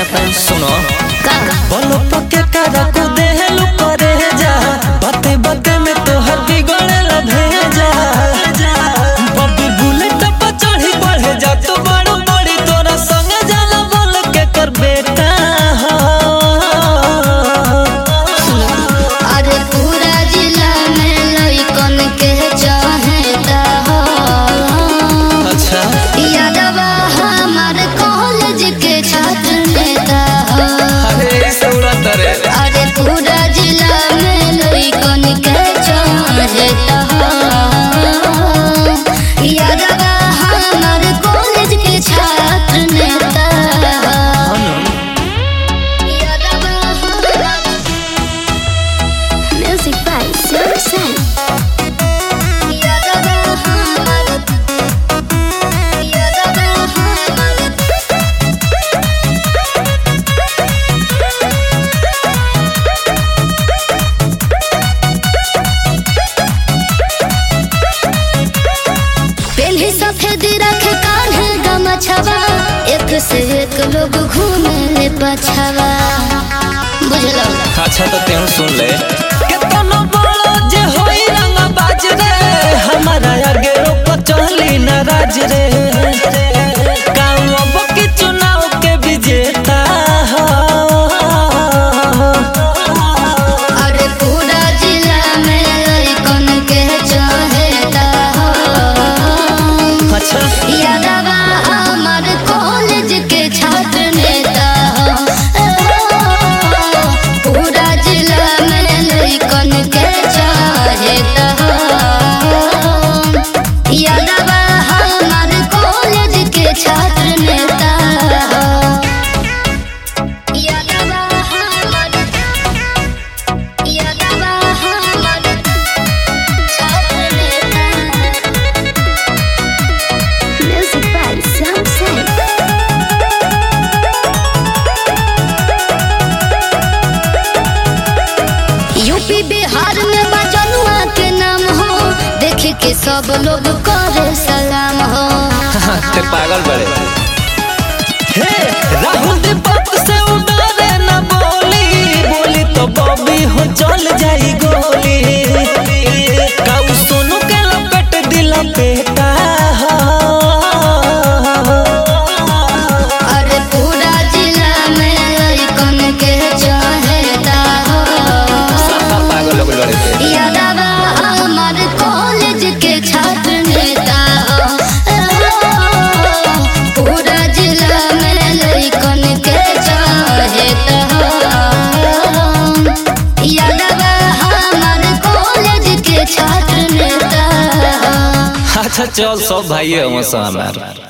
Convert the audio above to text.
सुनो का बोलो पके करकू देहलू करे जा बाते बाते में तोहर बिगड़ल भेजा बबी बुलेट पर चढ़ी बढ़े जा तो बड़ बड़ी तोरा संग जाला बोल के कर बेटा हो अरे पूरा जिला में लइकन के चाहता हो अच्छा यादवा हमार कॉलेज के छात्र नेता हो अरे सौरत रे अरे पूरा जिला में लइकन के चाहता हो यादवा हमार कॉलेज के छात्र नेता हो यादवा हमार Music by Zero Sun. यादवा हमार यादवा हमार पेन्ही सफेद रख कान्हे गमछवा एक से एक लोग घूमे ले पछवा बुझलो अच्छा तो तेहू सुन ले केतनो बड़ो जे होई रंग बाज रे हमारा आगे रोप चली नाराज रे गाँव अब के चुनाव के विजेता हो अरे पूरा जिला में लइकन के चाहता हो अच्छा यादवा हमार कॉलेज के छात्र नेता हो पूरा जिला में लइकन के चाहता हो यादवा हमार कॉलेज के छात्र नेता हो यादवा हमार यादवा हमार छात्र नेता Music by Sunset. UP Bihar में बजनुआ के नाम हो देख के सब लोग करे सलाम हो ते पागल बड़े हे राहुल दीपक से उड़ारे ना बोली बोली तो बॉबी हो चल जाई गोली काऊ सोनू के लपेट दिला बेटा हो अरे पूरा जिला में लइकन के चाहता हो पागल लोग लड़े थे यादवा हमार कॉलेज के छात्र नेता हो पूरा जिला में लइकन के चाहता हो यादवा हमार कॉलेज के छात्र नेता हो अच्छा चल सब भाई हमार